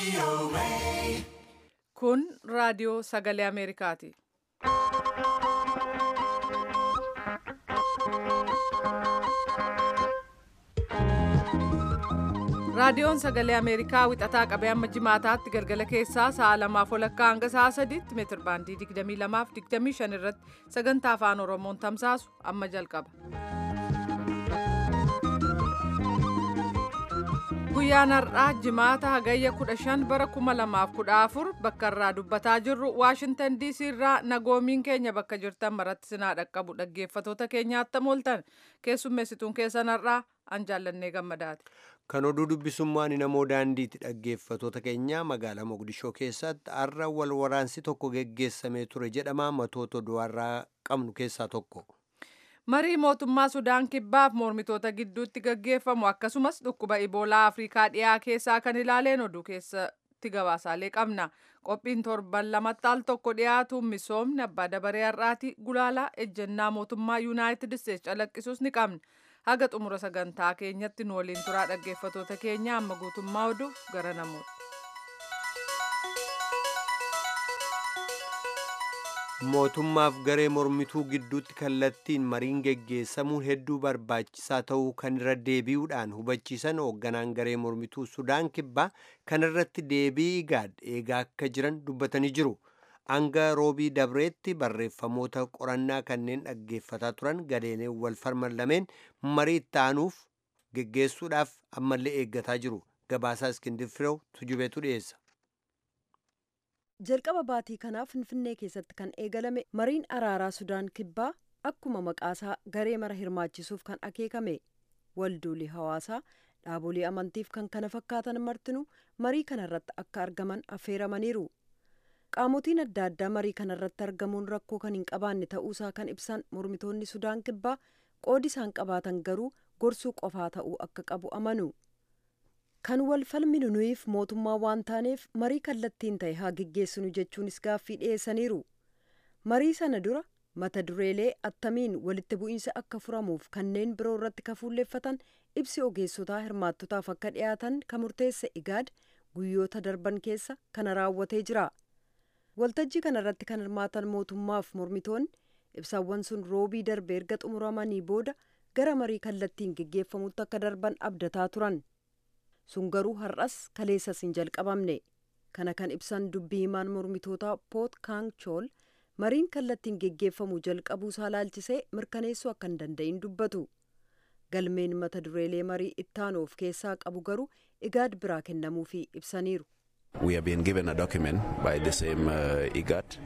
Kun raadiyoo sagalee Ameerikaati. Raadiyoon sagalee Ameerikaa wixataa qabee amma jimaataatti galgala keessaa sa'a lamaaf walakkaa hanga sa'a sadiitti meetir baandii 22 fi 25 irratti sagantaa afaan Oromoon tamsaasu amma jalqaba. Guyyaan har'aa jimaata hagayya 15 bara 2014 bakka irraa dubbataa jirru Waashintan DC irraa nagoomiin keenya bakka jirtan maratti sinaa dhaqqabu dhaggeeffatoota keenya attam ooltan keessummeessituun keessan har'aa an jaallannee gammadaati. Kan oduu dubbisummaan namoo daandiitti dhaggeeffatoota keenya magaalaa Mogadishoo keessatti har'a wal waraansi tokko geggeessamee ture jedhama matoota du'arraa qabnu keessaa tokko. Marii mootummaa Sudaan kibbaaf mormitoota gidduutti gaggeeffamu akkasumas dhukkuba Iboolaa Afrikaa dhiyaa keessaa kan ilaaleen oduu keessatti gabaasaalee qabna. Qophiin torban lamatti al tokko dhiyaatu misoomni abbaa dabaree har'aati gulaalaa ejjennaa mootummaa Yuunaayitid Isteetsi calaqqisuus ni qabna. Haga xumura sagantaa keenyatti nu waliin turaa dhaggeeffatoota keenya amma guutummaa oduu gara namoota. mootummaaf garee mormituu gidduutti kallattiin mariin geggeessamuun hedduu barbaachisaa ta'uu kan irra deebi'uudhaan hubachiisan hoogganaan garee mormituu sudaan kibbaa kan irratti deebii igaad eegaa akka jiran dubbatanii jiru hanga roobii dabreetti barreeffamoota qorannaa kanneen dhaggeeffataa turan gadeenee wal falman lameen marii itti aanuuf geggeessuudhaaf ammallee eeggataa jiru gabaasaa iskindir firew tujubeetu dhiyeessa. jalqaba baatii kanaa finfinnee keessatti kan eegalame mariin araaraa sudaan kibbaa akkuma maqaasaa garee mara hirmaachisuuf kan akeekame walduulii hawaasaa dhaabolee amantiif kan kana fakkaatan martinuu marii kanarratti akka argaman affeeramaniiru qaamotiin adda addaa marii kanarratti argamuun rakkoo kan hin qabaanne ta'uusaa kan ibsan mormitoonni sudaan kibbaa qoodi isaan qabaatan garuu gorsuu qofaa ta'uu akka qabu amanu. kan wal falminu nuyiif mootummaa waan taaneef marii kallattiin ta'e haa geggeessinu jechuunis gaaffii dhiyeessaniiru marii sana dura mata dureelee attamiin walitti bu'iinsa akka furamuuf kanneen biroo irratti kafuulleeffatan ibsi ogeessotaa hirmaattotaaf akka dhiyaatan kan murteesse igaad guyyoota darban keessa kana raawwatee jira waltajjii kanarratti kan hirmaatan mootummaaf mormitoonni ibsaawwan sun roobii darbe erga xumuramanii booda gara marii kallattiin geggeeffamutti akka darban abdataa turan. sun garuu har'as kaleessas hin jalqabamne kana kan ibsan dubbii himaan mormitootaa poot kaang chool mariin kallattiin geggeeffamu jalqabuu isaa laalchisee mirkaneessuu akka hin danda'in dubbatu galmeen mata dureelee marii ittaanu of keessaa qabu garuu igaad biraa kennamuufii ibsaniiru. We have been given a document by the same uh, IGAD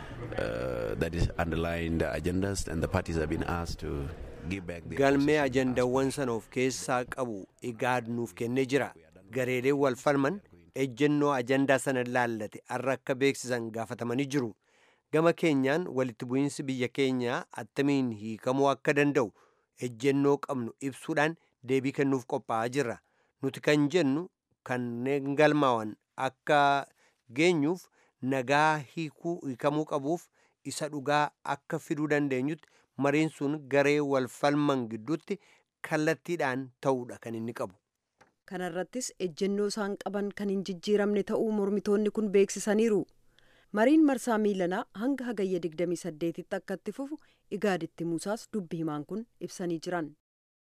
uh, that is underlying the agendas and the parties have been asked to galmee ajandawwan sana of keessaa qabu igaad nuuf kennee jira gareeleen wal falman ejjennoo ajandaa sana laallate har'a akka beeksisan gaafatamanii jiru gama keenyaan walitti bu'iinsi biyya keenyaa attamiin hiikamuu akka danda'u ejjennoo qabnu ibsuudhaan deebii kennuuf qophaa'aa jirra nuti kan jennu kanneen galmaa'an akka geenyuuf nagaa hiikamuu qabuuf isa dhugaa akka fiduu dandeenyutti mariin sun garee wal falman gidduutti kallattiidhaan ta'uudha kan inni qabu. kanarrattis ejjennoo isaan qaban kan hin jijjiiramne ta'uu mormitoonni kun beeksisaniiru mariin marsaa miilanaa hanga hagayya 28tti akka itti fufu igaaditti muusaas dubbi himaan kun ibsanii jiran.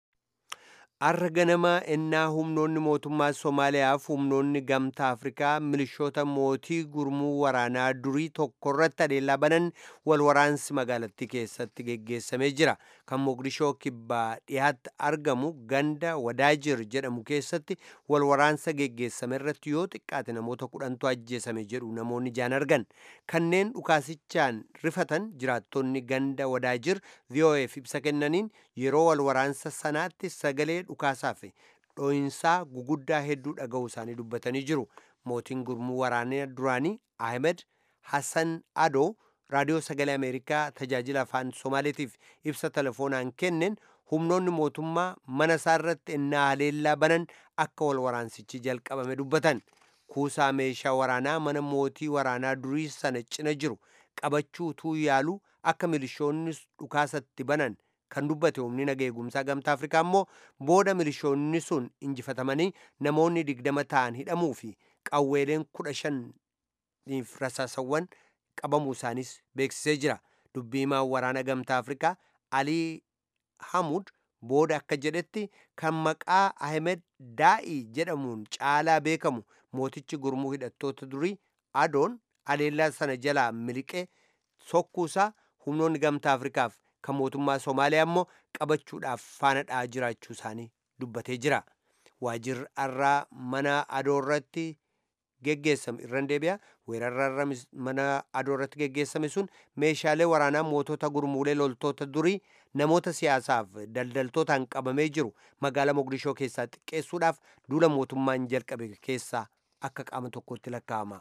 Har'a ganamaa ennaa humnoonni mootummaa Somaaliyaaf humnoonni gamtaa Afrikaa milishoota mootii gurmuu waraanaa durii tokkorratti adeelaa banan wal waraansi magaalattii keessatti geggeessamee jira. Kan Mogadishoo kibbaa dhiyaatti argamu ganda Wadaajir jedhamu keessatti wal waraansa geggeessame irratti yoo xiqqaate namoota kudhantu ajjeesame jedhu namoonni jaan argan. Kanneen dhukaasichaan rifatan jiraattonni ganda Wadaajir VOAf ibsa kennaniin yeroo wal waraansa sanaatti sagalee dhukaasaa fi dhooyinsaa guguddaa hedduu dhaga'uu isaanii dubbatanii jiru. Mootiin gurmuu waraanaa duraanii Ahmed Hassan Adoo raadiyoo sagalee Ameerikaa tajaajila afaan Somaaleetiif ibsa telefoonaan kenneen humnoonni mootummaa mana isaa irratti ennaa haleellaa banan akka wal waraansichi jalqabame dubbatan. Kuusaa meeshaa waraanaa mana mootii waraanaa durii sana cina jiru qabachuu utuu yaaluu akka milishoonni dhukaasatti banan kan dubbate humni naga eegumsaa gamtaa afrikaa immoo booda milishoonni sun injifatamanii namoonni digdama ta'an hidhamuu fi qawweeleen kudha shaniif rasaasawwan qabamuu isaanis beeksisee jira dubbiimaan waraana gamtaa afrikaa alii hamud booda akka jedhetti kan maqaa ahmed daa'ii jedhamuun caalaa beekamu mootichi gurmuu hidhattoota durii adoon aleellaa sana jalaa miliqee sokkuusaa humnoonni gamtaa afrikaaf kan mootummaa somaaliyaa immoo qabachuudhaaf faana dha'aa jiraachuu isaanii dubbatee jira waajirri arraa mana adoo irratti geggeessame irran deebi'a weerarra mana adoo irratti geggeessame sun meeshaalee waraanaa mootota gurmuulee loltoota durii namoota siyaasaaf daldaltootaan qabamee jiru magaalaa mogadishoo keessaa xiqqeessuudhaaf duula mootummaan jalqabe keessaa akka qaama tokkotti lakkaa'ama.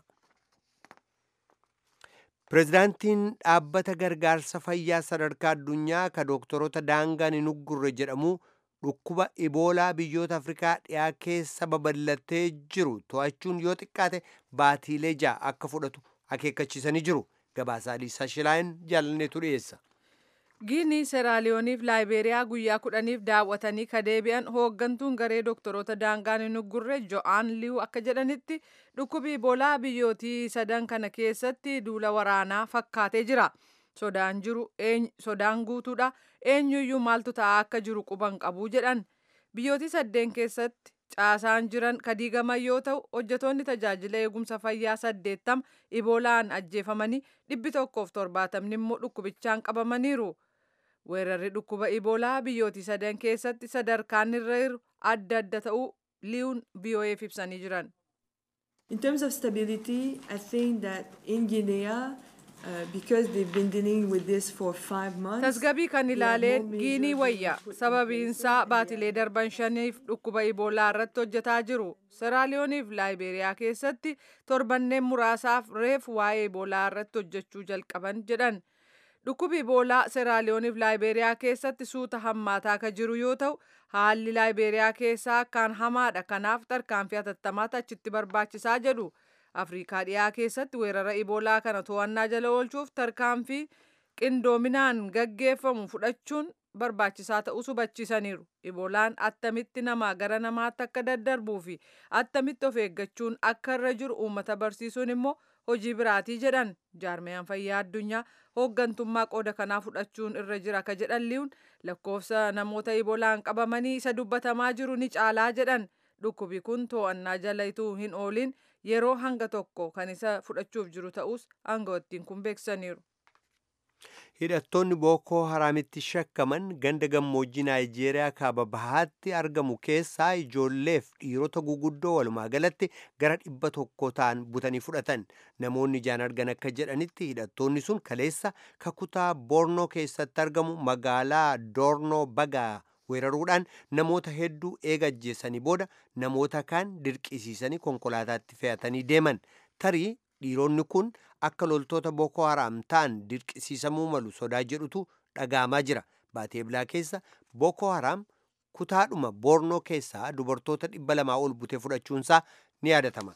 pireezidaantiin dhaabbata gargaarsa fayyaa sadarkaa addunyaa ka dooktorota daangaan hin uggurre jedhamu dhukkuba iboolaa biyyoota afrikaa dhiyaa keessa babal'atee jiru to'achuun yoo xiqqaate baatiilee ja'a akka fudhatu akeekkachiisanii jiru gabaasaa liisaa shilaayin jaalanneetu dhiyeessa. giinii seeraaliyooniif laayibeeriyaa guyyaa kudhaniif daawwatanii ka deebi'an hooggantuun garee doktoroota daangaan hin uggurre jo'aan liiw akka jedhanitti dhukkubi iboolaa biyyootii sadan kana keessatti duula waraanaa fakkaatee jira sodaan jiru sodaan guutuudha eenyuyyuu maaltu ta'aa akka jiru quban qabuu jedhan biyyootii saddeen keessatti caasaan jiran kadiigaman yoo ta'u hojjetoonni tajaajila eegumsa fayyaa saddeettam iboolaan ajjeefamanii dhibbi tokkoof torbaatamni immoo dhukkubichaan qabamaniiru. weerarri dhukkuba iboolaa biyyootii sadan keessatti sadarkaan irra jiru adda adda ta'uu liiwun biyoo'eef ibsanii jiran. In terms of stability, I think that in Guinea, uh, because they've been dealing with this for five months. tasgabii kan ilaaleen giinii wayya sababiinsaa baatilee darban shaniif dhukkuba iboolaa irratti hojjetaa jiru seraaliyooniif laayiberiyaa keessatti torbanneen muraasaaf reef waa'ee iboolaa irratti hojjechuu jalqaban jedhan. dhukkubi iboolaa seeraaliyooniif laayiberiyaa keessatti suuta hammaataa akka jiru yoo ta'u haalli laayiberiyaa keessaa akkaan hamaadha kanaaf tarkaanfii hatattamaata achitti barbaachisaa jedhu afriikaa dhiyaa keessatti weerara iboolaa kana to'annaa jala oolchuuf tarkaanfii qindoominaan gaggeeffamu fudhachuun barbaachisaa ta'uu hubachiisaniiru iboolaan attamitti namaa gara namaatti akka daddarbuu fi attamitti of eeggachuun akka irra jiru uummata barsiisuun immoo hojii biraatii jedhan jaarmiyaan fayyaa addunyaa hooggantummaa qooda kanaa fudhachuun irra jira akka jedhan liiwun lakkoofsa namoota iboolaan qabamanii isa dubbatamaa jiru ni caalaa jedhan dhukkubi kun to'annaa jala ituu hin oolin yeroo hanga tokko kan isa fudhachuuf jiru ta'us aangawoottiin kun beeksisaniiru. hidhattoonni bookoo haraamitti shakkaman ganda gammoojjii naayijeeriyaa kaaba bahaatti argamu keessaa ijoolleef dhiirota guguddoo walumaa galatti gara dhibba tokko ta'an butanii fudhatan namoonni ijaan argan akka jedhanitti hidhattoonni sun kaleessa kakutaa boornoo keessatti argamu magaalaa doornoo bagaa weeraruudhaan namoota hedduu eega ajjeessanii booda namoota kaan dirqisiisanii konkolaataatti fe'atanii deeman tarii dhiironni kun akka loltoota bookoo haraam ta'an dirqisiisamuu malu sodaa jedhutu dhaga'amaa jira baatee bilaa keessa bookoo haraam kutaadhuma boornoo keessaa dubartoota dhibba lamaa ol butee fudhachuunsaa ni yaadatama.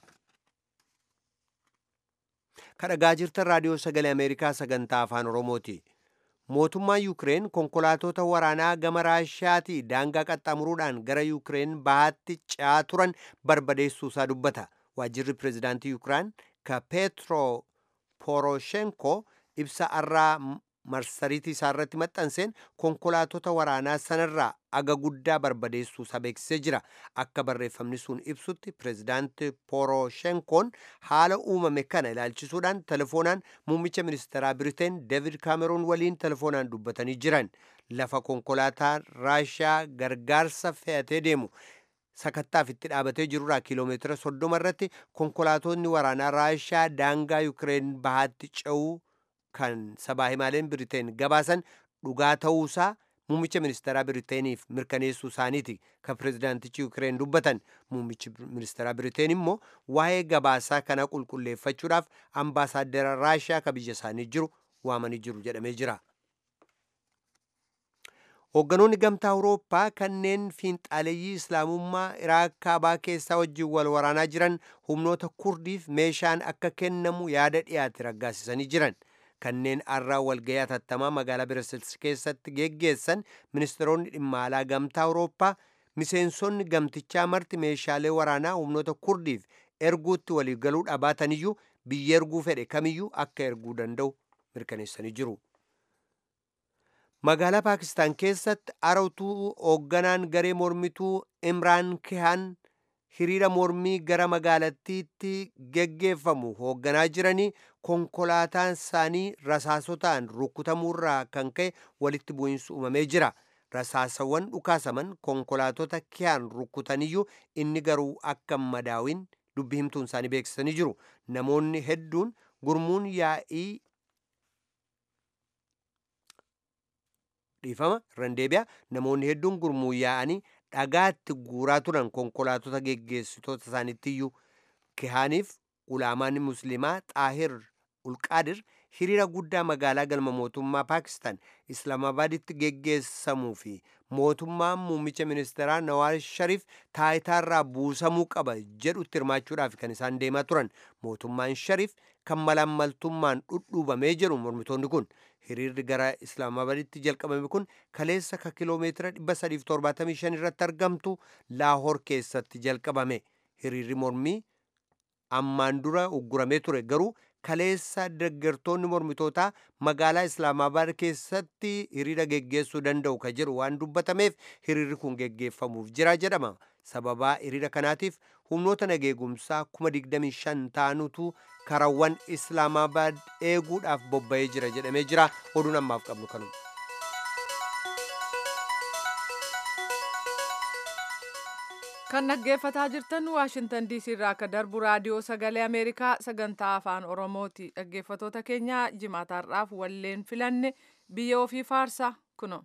kadhagaa jirtan raadiyoo sagalee ameerikaa sagantaa afaan oromooti. mootummaan yuukireen konkolaatota waraanaa gama raashiyaatii daangaa qaxxaamuruudhaan gara yuukireen bahaatti ce'aa turan barbadeessuusaa dubbata waajjirri pireezidaantii yuukiraan ka peetro poroshenko ibsa arraa marsariitii isaa irratti maxxanseen konkolaatota waraanaa sanarraa aga guddaa barbadeessuusaa beeksisee jira akka barreeffamni sun ibsutti pireezidaanti poroshenkoon haala uumame kana ilaalchisuudhaan telefoonaan muummicha ministeeraa biriteen deevid kaameroon waliin telefoonaan dubbatanii jiran lafa konkolaataa raashiyaa gargaarsa fe'atee deemu sakattaaf itti dhaabatee jirurraa kiiloomeetira soddoma irratti konkolaatonni waraanaa raashiyaa daangaa yuukireen bahaatti ce'uu kan sabaa himaaleen biriteen gabaasan dhugaa ta'uusaa muummicha ministeeraa biriteeniif mirkaneessuu isaaniiti kan pireezidaantichi yuukireen dubbatan muummichi ministeeraa biriteen immoo waa'ee gabaasaa kana qulqulleeffachuudhaaf ambaasaaddara raashiyaa ka biyya isaanii jiru waamanii jiru jedhamee jira. hoogganoonni gamtaa awurooppaa kanneen fiinxaaleeyyii islaamummaa iraaq kaabaa keessaa wajjin wal waraanaa jiran humnoota kurdiif meeshaan akka kennamu yaada dhiyaate raggaasisanii jiran kanneen arraa walgayii atattamaa magaalaa birasilsi keessatti geggeessan ministeeronni dhimma alaa gamtaa awurooppaa miseensonni gamtichaa marti meeshaalee waraanaa humnoota kurdiif erguutti waliif galuu dhabaataniyyuu biyya erguu fedhe kamiyyuu akka erguu danda'u mirkaneessanii jiru. magaalaa paakistaan keessatti arautuu hoogganaan garee mormituu imraan kihaan hiriira mormii gara magaalattiitti geggeeffamu hoogganaa jiranii konkolaataan isaanii rasaasotaan rukutamuurraa kan ka'e walitti bu'iinsi uumamee jira rasaasawwan dhukaasaman konkolaatota kihaan rukutaniyyuu inni garuu akka madaawin dubbi himtuun isaanii beeksisanii jiru namoonni hedduun gurmuun yaa'ii dhiifama irraan deebi'a namoonni hedduun gurmuu yaa'anii dhagaatti guuraa turan konkolaatota geggeessitoota isaaniittiyyuu kihaaniif ulaamaan musliimaa xaahir ulqaadir hiriira guddaa magaalaa galma mootummaa paakistaan islaamabaaditti geggeessamuu fi mootummaan muummicha ministeeraa nawaaz shariif taayitaarraa buusamuu qaba jedhutti hirmaachuudhaaf kan isaan deemaa turan mootummaan shariif kan malaammaltummaan dhudhuubamee jedhu mormitoonni kun hiriirri gara islaamabaaditti jalqabame kun kaleessa ka kiloomeetira 375 irratti argamtu laahoor keessatti jalqabame hiriirri mormii ammaan dura ugguramee ture garuu kaleessa deeggartoonni mormitootaa magaalaa islaamabaad keessatti hiriira geggeessuu danda'u ka jedhu waan dubbatameef hiriirri kun geggeeffamuuf jira jedhama sababaa hiriira kanaatiif humnoota nageegumsaa 25 ta'anutu karawwan islaamabaad eeguudhaaf bobba'ee jira jedhamee jira oduun ammaaf qabnu kanuma. kan dhaggeeffataa jirtan waashintan diisii irraa akka darbu raadiyoo sagalee ameerikaa sagantaa afaan oromooti dhaggeeffatoota keenya jimaataarraaf walleen filanne biyya ofii faarsaa kuno.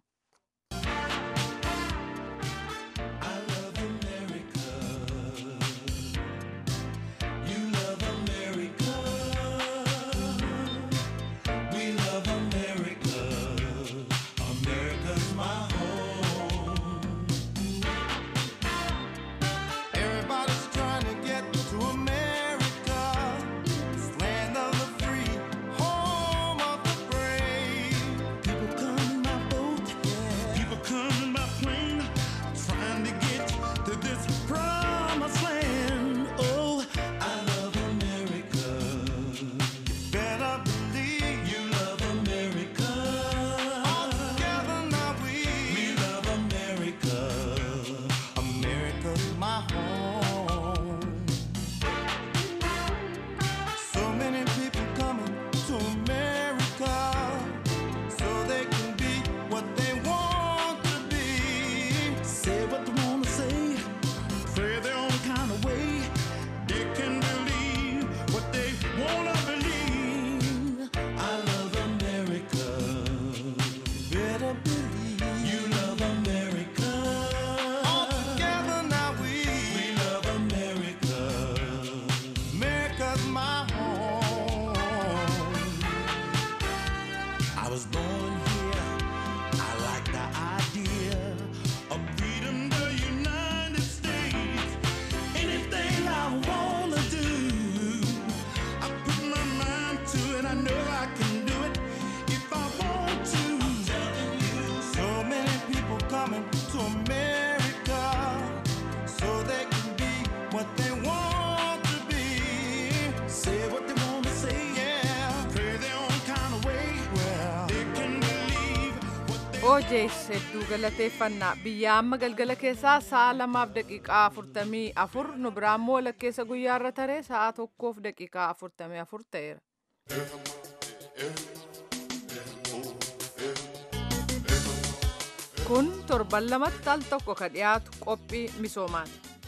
Everybody's trying to get to America, this land of the free, home of the brave. People come by boat, people come by plane, trying to get to this promised land. Oh, I love America. You better believe you love America. All together now we we love America. America's my home. So many people coming to America so they can be what they want to be. Say what they want to say, pray their own kind of way. They can believe what they want to believe. I love America. Better believe you love America. All together now we we love America. America's my home. I was born here. I like the idea of freedom, the United States. Anything I wanna do, I put my mind to it. I know I can do it if I want to. So many people coming to America so they can be what they want to be. Say what they want to say, yeah. Pray their own kind of way. Well, they can believe what they ojees hedduu galateeffannaa biyya amma galgala keessaa sa'a lamaaf daqiiqaa afurtamii afur nu biraammoo lakkeessa guyyaarra taree sa'a tokkoof daqiiqaa afurtamii afur ta'eera. kun torban lamatti al tokko ka dhiyaatu qophii misoomaan.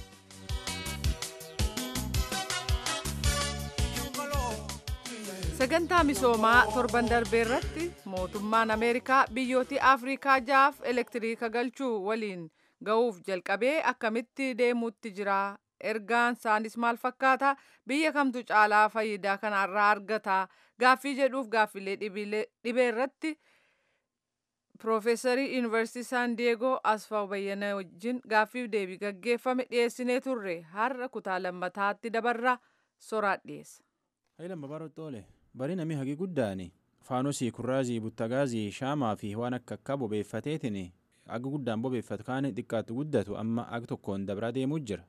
sagantaa misoomaa torban darbee irratti mootummaan ameerikaa biyyootii afriikaa jaaf elektiriika galchuu waliin ga'uuf jalqabee akkamitti deemuutti jira ergaan isaanis maal fakkaata biyya kamtu caalaa faayidaa kanarraa argata gaaffii jedhuuf gaaffilee dhibee irratti piroofeesarii yuunivarsiitii saan diyeegoo asfaaw bayyana wajjin gaaffiif deebii gaggeeffame dhiyeessinee turre har'a kutaa lammataatti dabarra soraat dhiyeessa. Hayilan babaarootti oole barii namni hagi guddaani faanosii kurraazii buttagaazii shaamaa fi waan akka akka bobeeffateetiin aga guddaan bobeeffatu kaan xiqqaatu guddatu amma aga tokkoon dabraa deemuu jira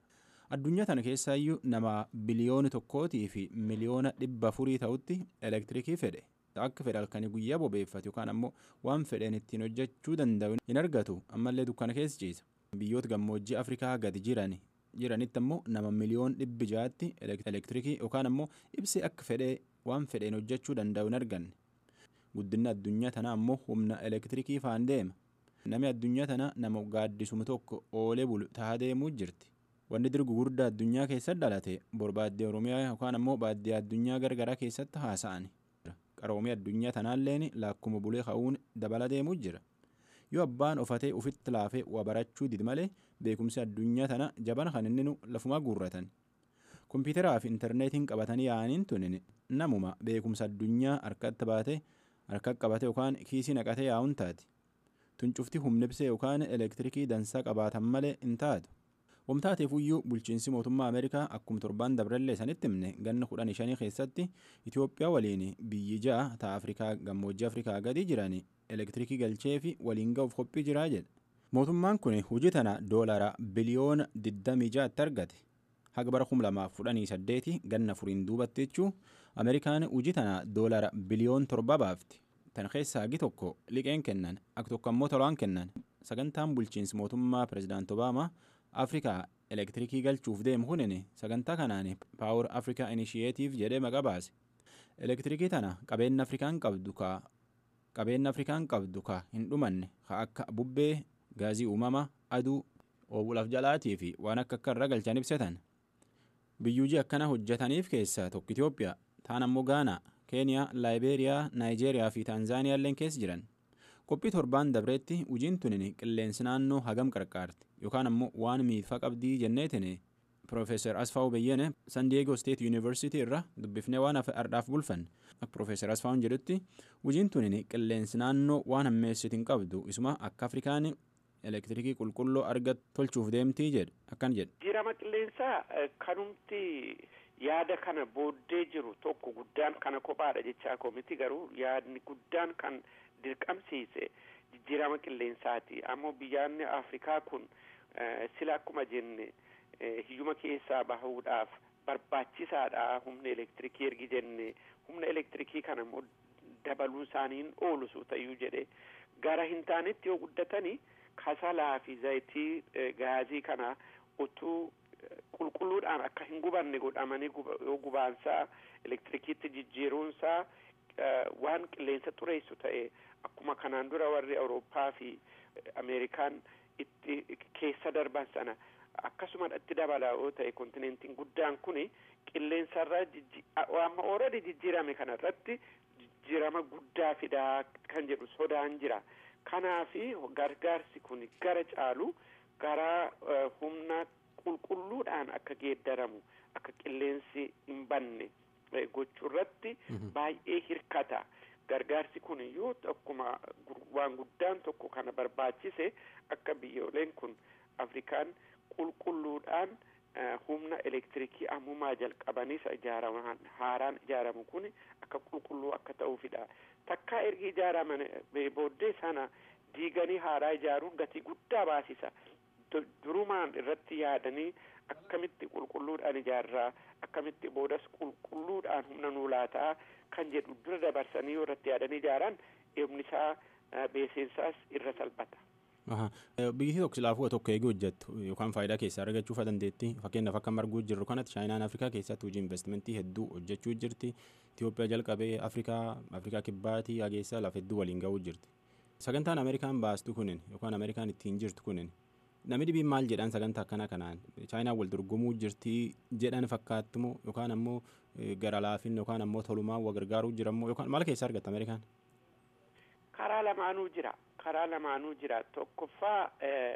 addunyaa tana keessaayyuu nama biliyoona tokkootii fi miliyoona dhibba afurii ta'utti elektirikii fedhe akka fedhe halkanii guyyaa bobeeffatu yookaan ammoo waan fedheen ittiin hojjechuu danda'u hin argatu ammallee dukkana keessa ciisa biyyoota gammoojjii afrikaa gadi jiran jiranitti ammoo nama miliyoon dhibbi jaatti elektirikii yookaan ammoo ibsee akka fedhee waan fedheen hojjechuu danda'u hin arganne guddinni addunyaa tanaa ammoo humna elektirikii faan deema namni addunyaa tana nama gaaddisuma tokko oolee bulu tahaa deemuu jirti wanni dirgu guddaa addunyaa keessatti dhalate borbaaddee oromiyaa yookaan ammoo baaddee addunyaa gargaraa keessatti haasa'ani qaroomii addunyaa tanaalleen laakkuma bulee ka'uun dabala deemuu jira yoo abbaan ofatee ufitti laafee waa barachuu didi malee beekumsi addunyaa tana jabana kan inni nu lafumaa guurratan kompiitaraa fi intarneetiin qabatanii yaa'aniin tunin namuma beekumsa addunyaa harkatti baatee harka qabate yookaan kiisii naqatee yaa'uun taati tuncufti humna ibsee yookaan elektirikii dansaa qabaatan malee hin taatu wamtaateef iyyuu bulchiinsi mootummaa ameerikaa akkuma torbaan dabrallee sanitti himne ganna kudhan shanii keessatti itiyoophiyaa waliin biyyi ja'a ta'a afrikaa gammoojjii afrikaa gadi jiran elektirikii galchee fi waliin ga'uuf qophii jiraa jedha mootummaan kun hojii tana doolara biliyoona 26tti argate haga bara 2018 ganna furiin duubatti jechuu ameerikaan hojii tana doolara biliyoon torba baafti tan keessaa hagi tokko liqeen kennan akka tokko ammoo tolaan kennan sagantaan bulchiinsi mootummaa pirezidaant obaamaa afrikaa elektirikii galchuuf deemu kunin sagantaa kanaan paawur afrikaa inishiyeetiif jedhee maqaa baase elektirikii tana qabeenya afrikaan qabdu ka qabeenya afrikaan qabdu ka hin dhumanne ka akka bubbee gaazii uumama aduu oobulaaf jalaatii fi waan akka akka irra galchan ibsatan biyyuujii akkana hojjetaniif keessaa tokko itiyoophiyaa taan ammoo gaanaa keeniyaa laayibeeriyaa naayijeeriyaa fi taanzaaniyaa illeen keessa jiran qophii torbaan dabreetti hojiin tunin qilleensi naannoo hagam qarqaarti yookaan ammoo waan miidhaa qabdii jenneetin Profeesar Asfaaw Beyyene San Diego State University irra dubbifnee waan ardhaaf bulfan akka Profeesar Asfaawun jedhutti hojiin tunin qilleensi naannoo waan hammeessitu hin qabdu isuma akka Afrikaan elektirikii qulqulluu argat tolchuuf deemtii jedhu akkan jedhu. Jijjiirama qilleensaa kanumti yaada kana booddee jiru tokko guddaan kana kophaadha jechaa koomiti garuu yaadni guddaan kan dirqamsiise jijjiirama qilleensaati ammoo biyyaanni afrikaa kun sila akkuma jenne hiyyuma keessaa bahuudhaaf barbaachisaadha humna elektirikii ergi jenne humna elektirikii kana immoo dabaluu isaaniin oolusu ta'uu jedhe gara hin taanetti yoo guddatani kasalaa fi zayitii gaazii kana utuu qulqulluudhaan akka hin gubanne godhamanii yoo gubaansaa elektirikiitti jijjiiruunsaa waan qilleensa xureessu ta'e akkuma kanaan dura warri awurooppaa fi ameerikaan itti keessa darban sana akkasuma itti dabala yoo ta'e kontinentiin guddaan kuni qilleensarra amma ooradi jijjiirame kanarratti jijjiirama guddaa fidaa kan jedhu sodaan jira kanaafi gargaarsi kun gara caalu gara humna qulqulluudhaan akka geeddaramu akka qilleensi hin banne gochuurratti baay'ee hirkata gargaarsi kun iyyuu akkuma waan guddaan tokko kana barbaachise akka biyyooleen kun afrikaan qulqulluudhaan humna elektirikii ammumaa jalqabaniis ijaaraman haaraan ijaaramu kun akka qulqulluu akka ta'uufidha takkaa ergi ijaaraman booddee sana diiganii haaraa ijaaruun gatii guddaa baasisa durumaan irratti yaadanii akkamitti qulqulluudhaan ijaarraa akkamitti boodas qulqulluudhaan humna nuu laataa kan jedhu dura dabarsanii yoo irratti yaadanii ijaaran eebni isaa beeseensaas irra salphata. biyyi tokko silaafuu tokko eegee hojjettu yookaan faayidaa keessaa argachuuf dandeetti fakkeenyaaf akka marguu jirru kanatti chaayinaan afrikaa keessatti hojii investimentii hedduu hojjechuu jirti itiyoophiyaa jalqabee afrikaa afrikaa kibbaatii hageessa lafa hedduu waliin ga'uu jirti sagantaan ameerikaan baastu kunin yookaan ameerikaan ittiin jirtu kunin namni dhibiin maal jedhan sagantaa akkana kanaan chaayinaan wal dorgomuu jirti jedhan fakkaattumoo yookaan ammoo gara laafin yookaan ammoo tolumaa wa gargaaruu jirammoo yookaan maal keessa argatta ameerikaan. karaa lamaanuu jira karaa lamaanuu jira tokkoffaa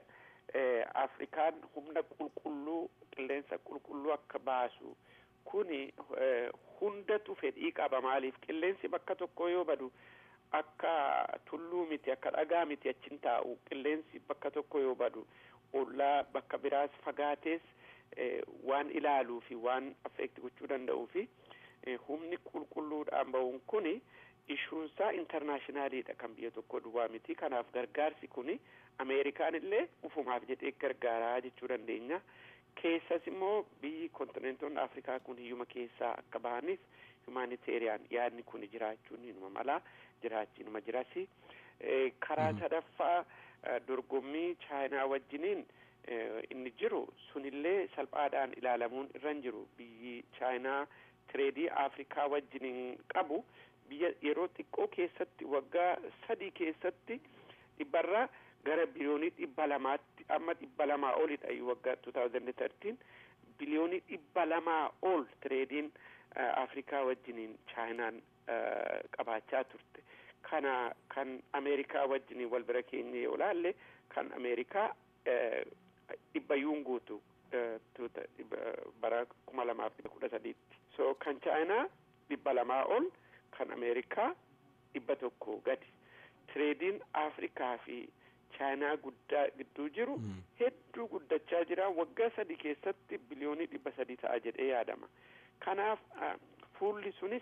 afrikaan humna qulqulluu qilleensa qulqulluu akka baasu kuni hundatu fedhii qaba maaliif qilleensi bakka tokko yoo badu akka tulluu miti akka dhagaa miti achin taa'u qilleensi bakka tokko yoo badu ollaa bakka biraas fagaatees waan ilaaluu fi waan affeekti gochuu danda'uu fi humni qulqulluudhaan ba'uun kuni ishuunsaa intarnaashinaaliidha kan biyya tokko duwwaa miti kanaaf gargaarsi kuni ameerikaan illee ufumaaf jedhee gargaaraa jechuu dandeenya keessas immoo biyyi kontinentoonni afrikaa kun hiyyuma keessaa akka bahaniif humanitarian yaadni kun jiraachuun inuma mala jiraachi inuma jirasi karaa sadaffaa dorgommii chaayinaa wajjiniin inni jiru sunillee salphaadhaan ilaalamuun irra hin jiru biyyi chaayinaa tireedii afrikaa wajjiniin qabu biyya yeroo xiqqoo keessatti waggaa sadii keessatti dhibbarraa gara biliyoonii dhibba lamaatti amma dhibba lamaa olidha waggaa 2013 biliyoonii dhibba lamaa ol tireediin afrikaa wajjiniin chaayinaan qabaachaa turte kana kan ameerikaa wajjiniin wal bira keenye yoo laalle kan ameerikaa dhibbayyuun guutu bara kuma lamaaf dhibba kudha sadiitti so kan chaayinaa dhibba lamaa ol kan ameerikaa dhibba tokko gadi tireediin afrikaa fi chaayinaa guddaa gidduu jiru hedduu guddachaa jira waggaa sadii keessatti biliyoonii dhibba sadii ta'a jedhee yaadama kanaaf fuulli sunis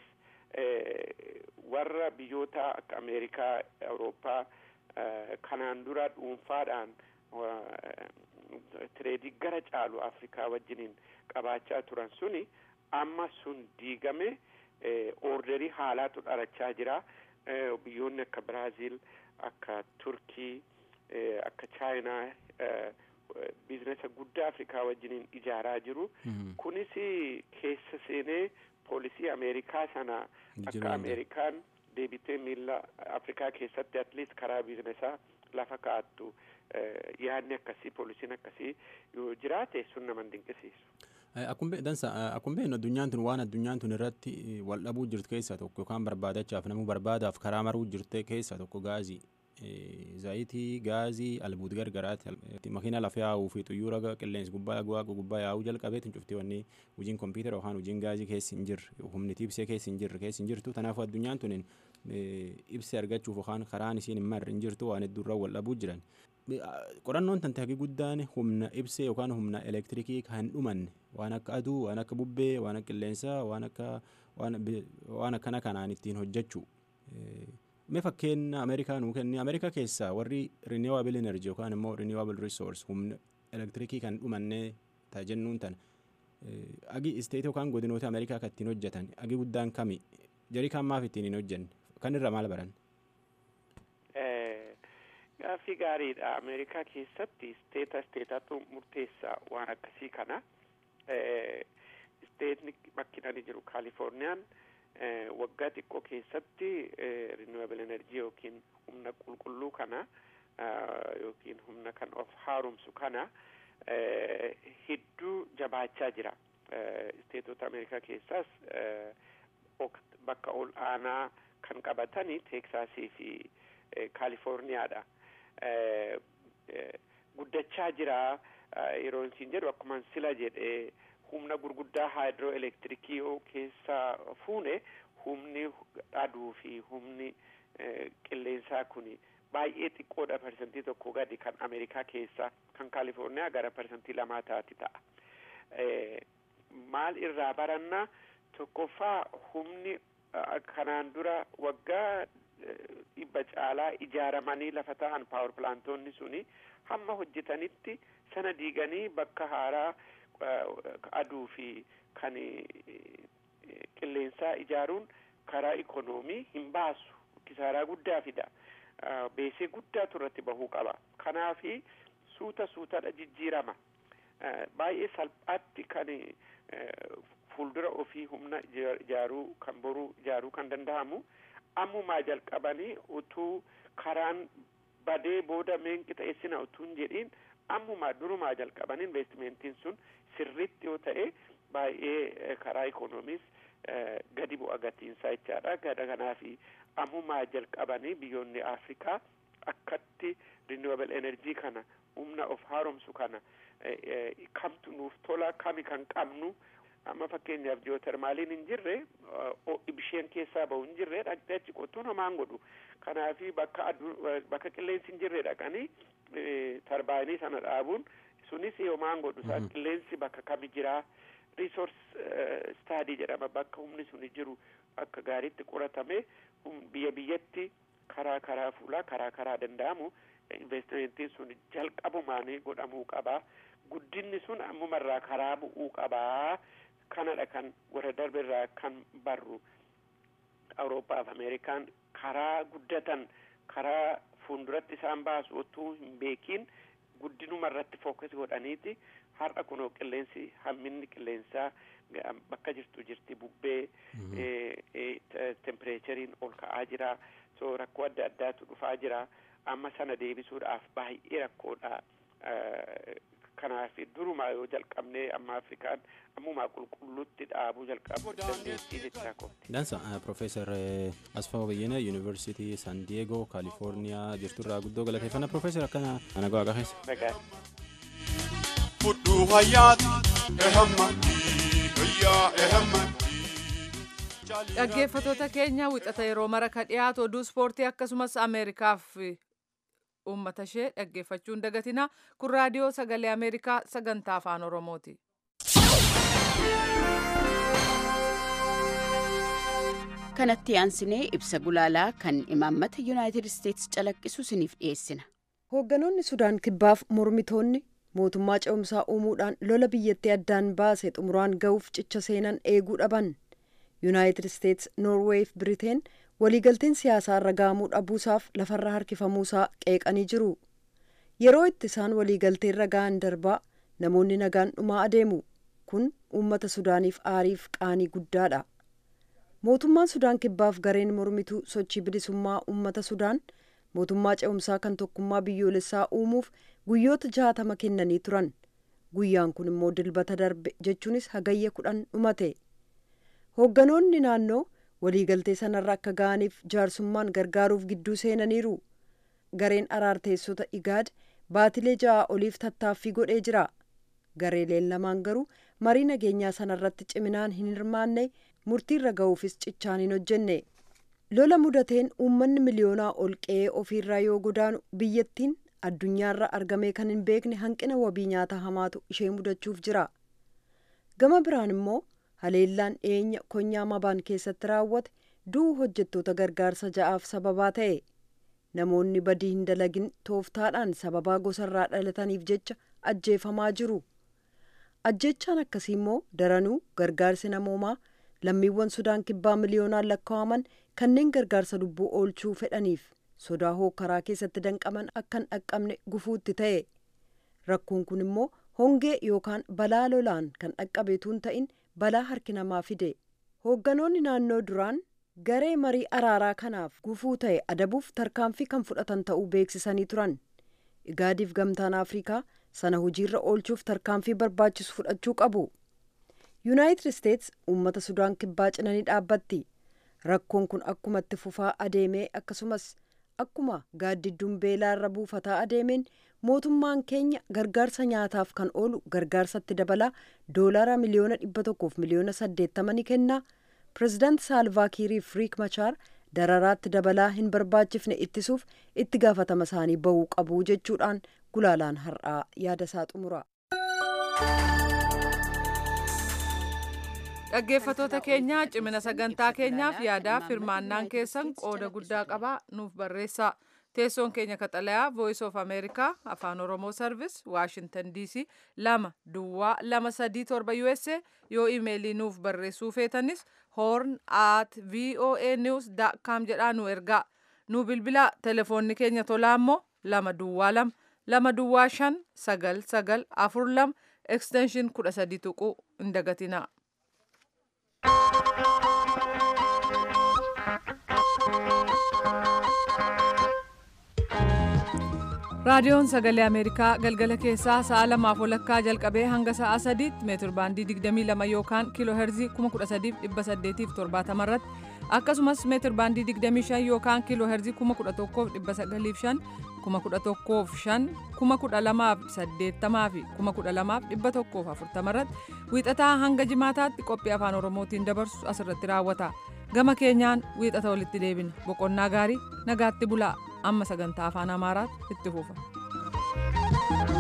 warra biyyoota akka ameerikaa awurooppaa kanaan dura dhuunfaadhaan tireedii gara caalu afrikaa wajjiniin qabaachaa turan suni amma sun diigame orderii haalaatu dharachaa jira biyyoonni akka biraaziil akka turkii akka chaayinaa biizinesa guddaa afrikaa wajjiniin ijaaraa jiru kunis keessa seenee poolisii ameerikaa sana akka ameerikaan deebitee miila afrikaa keessatti atliist karaa biizinesaa lafa kaa'attu yaadni akkasii poolisiin akkasii yoo jiraate sun nama dinqisiisu. Akkuma dansa akkuma beeknu addunyaan tun waan addunyaan tun irratti wal dhabuu jirtu keessaa tokko yookaan barbaadachaaf namuu barbaadaaf karaa maruu jirte keessaa tokko gaazii. Zaayitii gaazii albuud gargaraati makiina lafa yaa'uu fi xuyyoora qilleensi gubbaa waaqa gubbaa yaa'uu jalqabeetiin cuftee wanni hojiin kompiitara yookaan hojiin gaazii keessa hin jirre humni ibsee keessa hin jirre keessa hin jirtu kanaafuu addunyaan tun ibsee argachuuf yookaan karaan isiin hin marre hin jirtu waan hedduurra wal dhabuu jiran. Qorannoon tante hagi guddaan humna ibsee yookaan humna elektirikii kan hin dhumanne waan akka aduu waan akka bubbee waan akka qilleensaa waan akka waan akkana kanaan ittiin hojjechuu. mee fakkeenya ameerikaa nuu kenni ameerikaa keessaa warri renewable energy yookaan immoo renewable resource humna elektirikii kan dhumannee ta'a jennuun tana agi isteeti yookaan godinoota ameerikaa kan ittiin hojjetan agi guddaan kami jarii kan maaf ittiin hin hojjenne kan irra maal baran. Gaaffii gaariidha ameerikaa keessatti isteeta isteetatu murteessaa waan akkasii kana isteetni bakkinani jiru kaalifoorniyaan. waggaa xiqqoo keessatti renewable energy yookiin humna qulqulluu kana yookiin humna kan of haaromsu kana hedduu jabaachaa jira isteetota ameerikaa keessaas bakka ol aanaa kan qabatani teeksaasii fi kaalifoorniyaadha guddachaa jira yeroo isin jedhu akkuma sila jedhee humna gurguddaa haayidroo elektirikii yoo keessaa fuune humni aduu fi humni qilleensaa kuni baay'ee xiqqoodha parsantii tokko gadi kan ameerikaa keessaa kan kaalifoorniyaa gara parsantii lamaa taati ta'a. maal irraa baranna tokkoffaa humni kanaan dura waggaa dhibba caalaa ijaaramanii lafa ta'an paawar pilaantoonni suni hamma hojjetanitti sana diiganii bakka haaraa aduu fi kan qilleensaa ijaaruun karaa ikonoomii hin baasu kisaaraa guddaa fida beesee guddaatu irratti bahuu qaba kanaafi suuta suutadha jijjiirama baay'ee salphaatti kan fuuldura ofii humna ijaaruu kan boruu ijaaruu kan danda'amu ammumaa jalqabanii utuu karaan badee booda meenqi ta'essina utuu hin jedhiin ammumaa durumaa jalqabanii investimentiin sun sirritti yoo ta'e baay'ee karaa ikoonomiis gadi bu'a gatiinsaa jechaadha gada kanaafi ammumaa jalqabanii biyyoonni afrikaa akkatti renewable energy kana humna of haaromsu kana kamtu nuuf tola kami kan qabnu amma fakkeenyaaf ji'ootermaaliin hin jirre ibisheen keessaa bahu hin jirre dhaqxee achi qottuun homaan godhu kanaafi bakka aduu bakka qilleensi hin jirre dhaqanii tarbaayinii sana dhaabuun sunis homaan godhu isaa qilleensi bakka kami jiraa resource study jedhama bakka humni suni jiru akka gaariitti qoratame biyya biyyatti karaa karaa fuulaa karaa karaa danda'amu investimentiin sun jalqabumaanii godhamuu qaba guddinni sun ammumarraa karaa bu'uu qabaa kanadha kan warra darberraa kan barru awuroopaaf ameerikaan karaa guddatan karaa fuulduratti isaan baasu otoo hin beekin guddinuma irratti fookas godhaniiti har'a kunoo qilleensi hamminni qilleensaa bakka jirtu jirti bubbee tempereecheriin ol ka'aa jira so rakkoo adda addaatu dhufaa jira amma sana deebisuudhaaf baay'ee rakkoodha kanaaf durumaa yoo jalqabne amma afrikaan ammumaa qulqulluutti dhaabuu jalqabu dandeettii jechaa kooti. Dansa Profeesar Asfaa Bayyana Yuunivarsiitii San Diyeegoo Kaalifoorniyaa jirturraa guddoo galateeffannaa Profeesar akkana nagaa waaqa keessa. Nagaa. Fudhu hayyaati ehamma hayyaa ehamma. Dhaggeeffatoota keenya wixata yeroo mara ka dhiyaatu oduu ispoortii akkasumas Ameerikaaf uummata ishee dhaggeeffachuun dagatina kun raadiyoo sagalee Ameerikaa sagantaa afaan Oromooti. kanatti aansinee ibsa gulaalaa kan imaammata yuunaayitid isteetsi calaqqisu isiniif dhiyeessina. hoogganoonni sudaan kibbaaf mormitoonni mootummaa ce'umsaa uumuudhaan lola biyyattii addaan baase xumuraan ga'uuf cicha seenan eeguu dhaban yuunaayitid isteetsi noorweey fi biriteen waliigalteen siyaasaa irra ga'amuu dhabuusaaf lafarra harkifamuusaa qeeqanii jiru yeroo itti isaan waliigaltee irra ga'an darbaa namoonni nagaan dhumaa adeemu kun uummata sudaaniif aariif qaanii guddaadha mootummaan sudaan kibbaaf gareen mormituu sochii bilisummaa uummata sudaan mootummaa ce'umsaa kan tokkummaa biyyoolessaa uumuuf guyyoota jaatama kennanii turan guyyaan kun immoo dilbata darbe jechuunis hagayya kudhan dhumate hoogganoonni naannoo waliigaltee sanarra akka ga'aniif jaarsummaan gargaaruuf gidduu seenaniiru gareen araarteessota igaad baatilee ja'a oliif tattaaffii godhee jira gareeleen lamaan garuu marii nageenyaa sanarratti ciminaan hin hirmaanne murtiirra ga'uufis cichaan hin hojjenne lola mudateen uummanni miliyoonaa ol qe'ee ofiirraa yoo godaanu biyyattiin addunyaarra argamee kan hin beekne hanqina wabii nyaata hamaatu ishee mudachuuf jira gama biraan immoo haleellaan dhiyeenya konyaa mabaan keessatti raawwate du'uu hojjettoota gargaarsa ja'aaf sababaa ta'e namoonni badii hin dalagin tooftaadhaan sababaa gosarraa dhalataniif jecha ajjeefamaa jiru ajjechaan akkasii immoo daranuu gargaarsi namoomaa lammiiwwan sudaan kibbaa miliyoonaan lakkaa'aman kanneen gargaarsa lubbuu oolchuu fedhaniif sodaa hookkaraa keessatti danqaman akka hin dhaqqabne gufuutti ta'e rakkoon kun immoo hongee yookaan balaa lolaan kan dhaqqabeetuun ta'in balaa harki namaa fide hoogganoonni naannoo duraan garee marii araaraa kanaaf gufuu ta'e adabuuf tarkaanfii kan fudhatan ta'uu beeksisanii turan igaadiif gamtaan afrikaa sana hojiirra oolchuuf tarkaanfii barbaachisu fudhachuu qabu yuunaayitid isteets uummata sudaan kibbaa cinanii dhaabbatti rakkoon kun akkuma itti fufaa adeemee akkasumas akkuma gaaddidduun beelaa irra buufataa adeemeen mootummaan keenya gargaarsa nyaataaf kan oolu gargaarsatti dabalaa doolaara miliyoona dhibba tokkoof miliyoona saddeettama ni kenna pirezidaanti saalvaakiiriif riik machaar dararaatti dabalaa hin barbaachifne ittisuuf itti gaafatama isaanii ba'uu qabu jechuudhaan gulaalaan har'aa yaada isaa xumura. dhaggeeffatoota keenya cimina sagantaa keenyaaf yaadaaf hirmaannaan keessan qooda guddaa qabaa nuuf barreessaa teessoon keenya kaxalayaa voice of america afaan oromoo service washington dc lama duwwaa lama sadii torba usa yoo imeelii nuuf barreessuu feetanis horn at voa news com jedhaa nu ergaa nu bilbilaa telefoonni keenya tolaa immoo lama duwwaa lama lama duwwaa shan sagal sagal afur lama extension kudha sadii tuquu hin dagatinaa. raadiyoon sagalee ameerikaa galgala keessaa sa'a lamaaf walakkaa jalqabee hanga sa'a sadiitti meetir baandii 22 yookaan kiiloo herzii 13870 irratti akkasumas meetir baandii 25 yookaan kiiloo herzii 11,905 11,500 12,080 fi 12,140 irratti wiixataa hanga jimaataatti qophii afaan oromootiin dabarsu asirratti raawwata gama keenyaan wiixata walitti deebina boqonnaa gaarii nagaatti bulaa amma sagantaa afaan amaaraatti itti fufa.